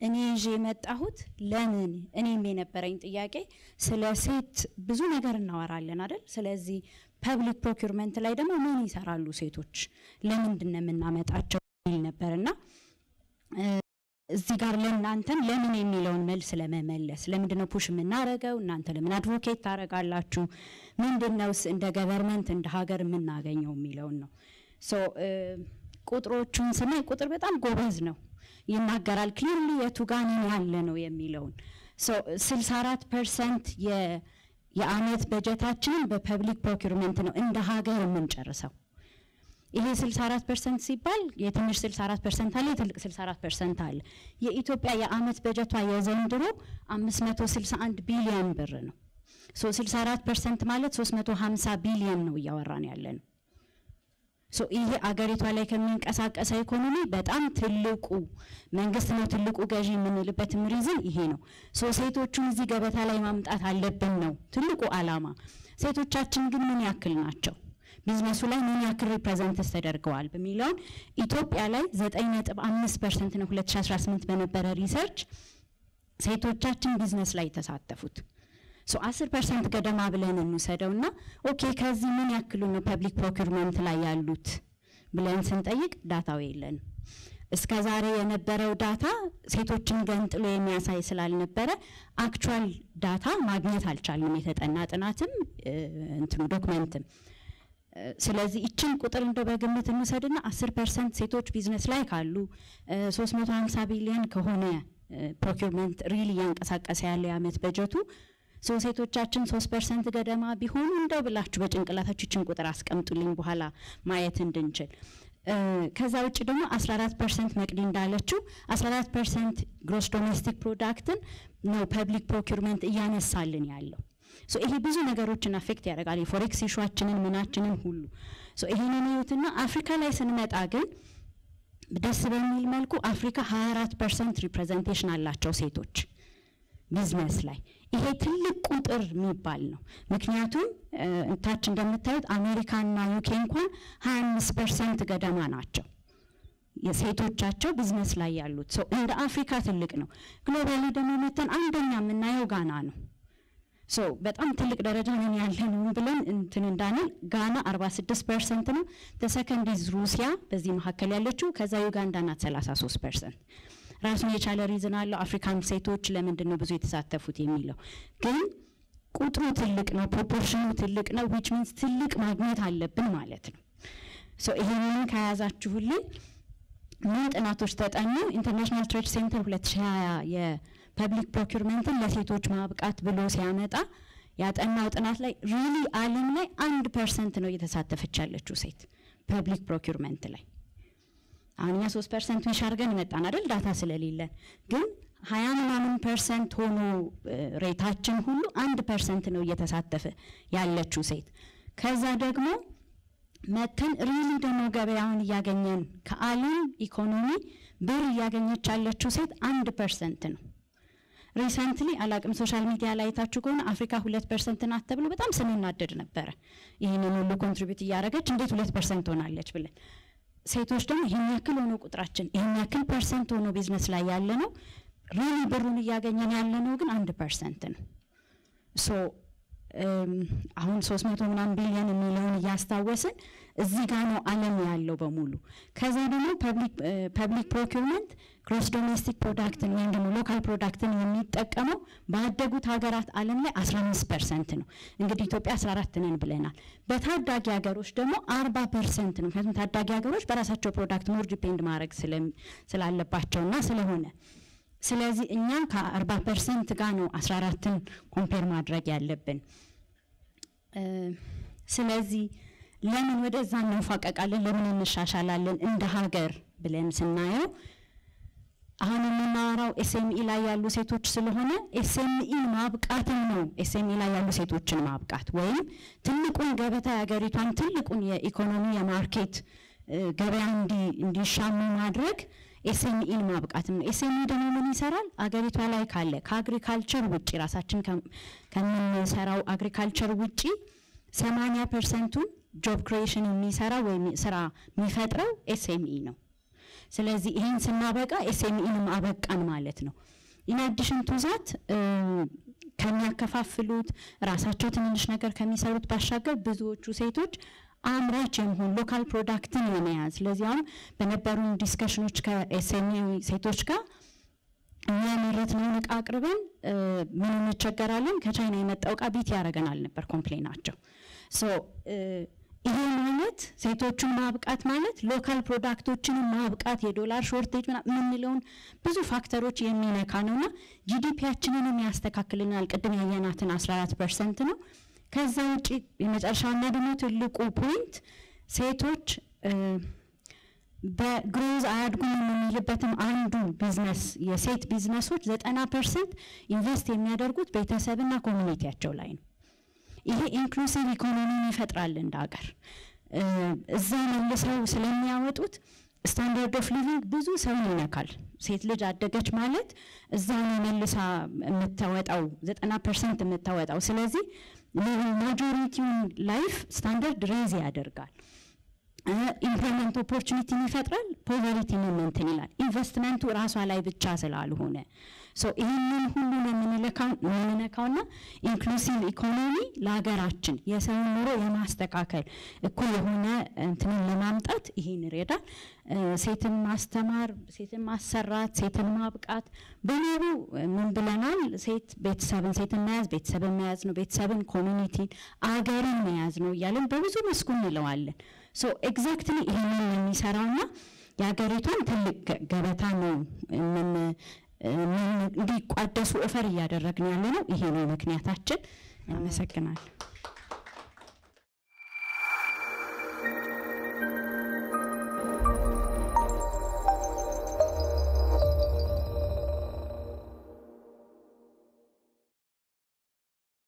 እኔ ይዤ የመጣሁት ለምን እኔም የነበረኝ ጥያቄ ስለ ሴት ብዙ ነገር እናወራለን አይደል? ስለዚህ ፐብሊክ ፕሮኪርመንት ላይ ደግሞ ምን ይሰራሉ ሴቶች ለምንድን ነው የምናመጣቸው የሚል ነበር እና እዚህ ጋር ለእናንተም ለምን የሚለውን መልስ ለመመለስ ለምንድን ነው ፑሽ የምናደርገው? እናንተ ለምን አድቮኬት ታደርጋላችሁ? ምንድን ነውስ እንደ ገቨርንመንት እንደ ሀገር የምናገኘው የሚለውን ነው። ሶ ቁጥሮቹን ስናይ ቁጥር በጣም ጎበዝ ነው ይናገራል። ክሊርሊ የቱ ጋር ነን ያለ ነው የሚለውን ሶ 64 ፐርሰንት የአመት በጀታችንን በፐብሊክ ፕሮኪርመንት ነው እንደ ሀገር የምንጨርሰው። ይሄ 64 ፐርሰንት ሲባል የትንሽ 64 ፐርሰንት አለ፣ የትልቅ 64 ፐርሰንት አለ። የኢትዮጵያ የአመት በጀቷ የዘንድሮ 561 ቢሊዮን ብር ነው። ሶ 64 ፐርሰንት ማለት 350 ቢሊዮን ነው እያወራን ያለ ነው። ሶ ይሄ አገሪቷ ላይ ከሚንቀሳቀሰው ኢኮኖሚ በጣም ትልቁ መንግስት ነው ትልቁ ገዢ የምንልበትም ሪዝን ይሄ ነው። ሶ ሴቶቹን እዚህ ገበታ ላይ ማምጣት አለብን ነው ትልቁ አላማ። ሴቶቻችን ግን ምን ያክል ናቸው? ቢዝነሱ ላይ ምን ያክል ሪፕሬዘንትስ ተደርገዋል በሚለውን ኢትዮጵያ ላይ 9.5 ፐርሰንት ነው 2018 በነበረ ሪሰርች ሴቶቻችን ቢዝነስ ላይ የተሳተፉት። ሶ 10 ፐርሰንት ገደማ ብለን እንውሰደው እና ኦኬ ከዚህ ምን ያክሉ ነው ፐብሊክ ፕሮኪርመንት ላይ ያሉት ብለን ስንጠይቅ ዳታው የለንም። እስከ ዛሬ የነበረው ዳታ ሴቶችን ገንጥሎ የሚያሳይ ስላልነበረ አክቹዋል ዳታ ማግኘት አልቻልንም። የተጠና ጥናትም እንትኑ ዶክመንትም ስለዚህ ይችን ቁጥር እንደ በግምት እንውሰድና 10 ፐርሰንት ሴቶች ቢዝነስ ላይ ካሉ 350 ቢሊዮን ከሆነ ፕሮኪርመንት ሪል እያንቀሳቀሰ ያለ የአመት በጀቱ ሶ ሴቶቻችን ሶስት ፐርሰንት ገደማ ቢሆኑ እንደው ብላችሁ በጭንቅላታችሁ ይችን ቁጥር አስቀምጡልኝ በኋላ ማየት እንድንችል። ከዛ ውጭ ደግሞ 14 ፐርሰንት መቅዲ እንዳለችው 14 ፐርሰንት ግሮስ ዶሜስቲክ ፕሮዳክትን ነው ፐብሊክ ፕሮኪርመንት እያነሳልን ያለው። ሶ ይሄ ብዙ ነገሮችን አፌክት ያደርጋል። የፎሬክስ ኢሹዋችንን ምናችንን ሁሉ ሶ ይሄንን እዩትና አፍሪካ ላይ ስንመጣ ግን ደስ በሚል መልኩ አፍሪካ 24 ፐርሰንት ሪፕሬዘንቴሽን አላቸው ሴቶች ቢዝነስ ላይ ይሄ ትልቅ ቁጥር የሚባል ነው። ምክንያቱም ታች እንደምታዩት አሜሪካና ዩኬ እንኳን 25 ፐርሰንት ገደማ ናቸው የሴቶቻቸው ቢዝነስ ላይ ያሉት ሰው እንደ አፍሪካ ትልቅ ነው። ግሎባሊ ደግሞ መተን አንደኛ የምናየው ጋና ነው። ሶ በጣም ትልቅ ደረጃ ነን ያለ ነው ብለን እንትን እንዳንል ጋና 46 ፐርሰንት ነው። ተሰከንድ ኢዝ ሩሲያ በዚህ መካከል ያለችው፣ ከዛ ዩጋንዳ ናት 33 ፐርሰንት። ራሱን የቻለ ሪዝን አለው። አፍሪካን ሴቶች ለምንድን ነው ብዙ የተሳተፉት የሚለው ግን ቁጥሩ ትልቅ ነው፣ ፕሮፖርሽኑ ትልቅ ነው። ዊች ሚንስ ትልቅ ማግኘት አለብን ማለት ነው። ሶ ይሄንን ከያዛችሁልን ምን ጥናቶች ተጠኑ? ኢንተርናሽናል ትሬድ ሴንተር 2020 የፐብሊክ ፕሮኪርመንትን ለሴቶች ማብቃት ብሎ ሲያመጣ ያጠናው ጥናት ላይ ሪሊ ዓለም ላይ አንድ ፐርሰንት ነው እየተሳተፈች ያለችው ሴት ፐብሊክ ፕሮኪርመንት ላይ አሁን እኛ ሶስት ፐርሰንት ዊሽ አድርገን መጣን አይደል ዳታ ስለሌለን ግን ሀያ ምናምን ፐርሰንት ሆኖ ሬታችን ሁሉ አንድ ፐርሰንት ነው እየተሳተፈ ያለችው ሴት ከዛ ደግሞ መተን ሪሊ ደግሞ ገበያውን እያገኘን ከዓለም ኢኮኖሚ ብር እያገኘች ያለችው ሴት አንድ ፐርሰንት ነው። ሪሰንትሊ አላቅም ሶሻል ሚዲያ ላይ አይታችሁ ከሆነ አፍሪካ ሁለት ፐርሰንት ናት ተብሎ በጣም ስንናደድ ነበረ። ይህንን ሁሉ ኮንትሪቢዩት እያደረገች እንዴት ሁለት ፐርሰንት ሆናለች ብለን ሴቶች ደግሞ ይህን ያክል ሆኖ ቁጥራችን ይህን ያክል ፐርሰንት ሆኖ ቢዝነስ ላይ ያለ ነው ሪሊ ብሩን እያገኘን ያለ ነው ግን አንድ ፐርሰንት ነው ሶ አሁን ሶስት መቶ ምናምን ቢሊዮን የሚለውን እያስታወስን እዚህ ጋር ነው ዓለም ያለው በሙሉ። ከዛ ደግሞ ፐብሊክ ፕሮኪርመንት ግሮስ ዶሜስቲክ ፕሮዳክትን ወይም ደግሞ ሎካል ፕሮዳክትን የሚጠቀመው ባደጉት ሀገራት ዓለም ላይ 15 ፐርሰንት ነው። እንግዲህ ኢትዮጵያ 14 ነን ብለናል። በታዳጊ ሀገሮች ደግሞ 40 ፐርሰንት ነው። ምክንያቱም ታዳጊ ሀገሮች በራሳቸው ፕሮዳክት ሞር ዲፔንድ ማድረግ ስላለባቸውና ስለሆነ ስለዚህ እኛ ከአርባ ፐርሰንት ጋር ነው አስራ አራትን ኮምፔር ማድረግ ያለብን። ስለዚህ ለምን ወደዛ እንፋቀቃለን? ለምን እንሻሻላለን እንደ ሀገር ብለን ስናየው አሁን የምናወራው ኤስኤምኢ ላይ ያሉ ሴቶች ስለሆነ ኤስኤምኢን ማብቃትም ነው። ኤስኤምኢ ላይ ያሉ ሴቶችን ማብቃት ወይም ትልቁን ገበታ የሀገሪቷን ትልቁን የኢኮኖሚ የማርኬት ገበያ እንዲሻሙ ማድረግ ኤስኤምኢን ማብቃትም ነው። ኤስኤምኢ ደግሞ ምን ይሰራል? አገሪቷ ላይ ካለ ከአግሪካልቸር ውጭ ራሳችን ከምንሰራው አግሪካልቸር ውጭ ሰማንያ ፐርሰንቱን ጆብ ክሪኤሽን የሚሰራው ወይም ስራ የሚፈጥረው ኤስኤምኢ ነው። ስለዚህ ይህን ስናበቃ ኤስኤምኢንም አበቃን ማለት ነው። ኢንአዲሽን ቱ ዛት ከሚያከፋፍሉት ራሳቸው ትንንሽ ነገር ከሚሰሩት ባሻገር ብዙዎቹ ሴቶች አምራች የመሆን ሎካል ፕሮዳክትን የመያዝ ስለዚህ አሁን በነበሩን ዲስከሽኖች ከኤስኤምኢ ሴቶች ጋር እኛ ያመረትነውን እቃ አቅርበን ምን እንቸገራለን፣ ከቻይና የመጣው እቃ ቢት ያደረገናል ነበር ኮምፕሌናቸው። ሶ ይሄ ማለት ሴቶቹን ማብቃት ማለት ሎካል ፕሮዳክቶችን ማብቃት የዶላር ሾርቴጅ የምንለውን ብዙ ፋክተሮች የሚነካ ነውና ጂዲፒያችንንም ያስተካክልናል። ቅድም ያየናትን 14 ፐርሰንት ነው። ከዛ ውጭ የመጨረሻውና ደግሞ ትልቁ ፖይንት ሴቶች በግሮዝ አያድጉም የምንልበትም አንዱ ቢዝነስ የሴት ቢዝነሶች ዘጠና ፐርሰንት ኢንቨስት የሚያደርጉት ቤተሰብና ኮሚኒቲያቸው ላይ ነው። ይሄ ኢንክሉሲቭ ኢኮኖሚን ይፈጥራል እንደ ሀገር። እዛ መልሰው ስለሚያወጡት ስታንዳርድ ኦፍ ሊቪንግ ብዙ ሰውን ይነካል። ሴት ልጅ አደገች ማለት እዛ ነው መልሳ የምታወጣው ዘጠና ፐርሰንት የምታወጣው። ስለዚህ ማጆሪቲውን ላይፍ ስታንዳርድ ሬዝ ያደርጋል። ኢምፕሎይመንት ኦፖርቹኒቲን ይፈጥራል። ፖቨሪቲን እንትን ይላል። ኢንቨስትመንቱ ራሷ ላይ ብቻ ስላልሆነ ይህንን ሁሉ ነው የምንነካውና ኢንክሉሲቭ ኢኮኖሚ ለሀገራችን የሰውን ኑሮ የማስተካከል እኩል የሆነ እንትንን ለማምጣት ይህን ይረዳል። ሴትን ማስተማር፣ ሴትን ማሰራት፣ ሴትን ማብቃት በሙሉ ምን ብለናል? ሴት ቤተሰብን ሴትን መያዝ ቤተሰብን መያዝ ነው። ቤተሰብን፣ ኮሚኒቲን፣ አገርን መያዝ ነው እያለን በብዙ መስኩ እንለዋለን። ሶ ኤግዛክትሊ ይህንን የሚሰራውና የሀገሪቷን ትልቅ ገበታ ነው እንዲቋደሱ ኦፈር እያደረግን ያለ ነው። ይሄ ነው ምክንያታችን። አመሰግናለሁ።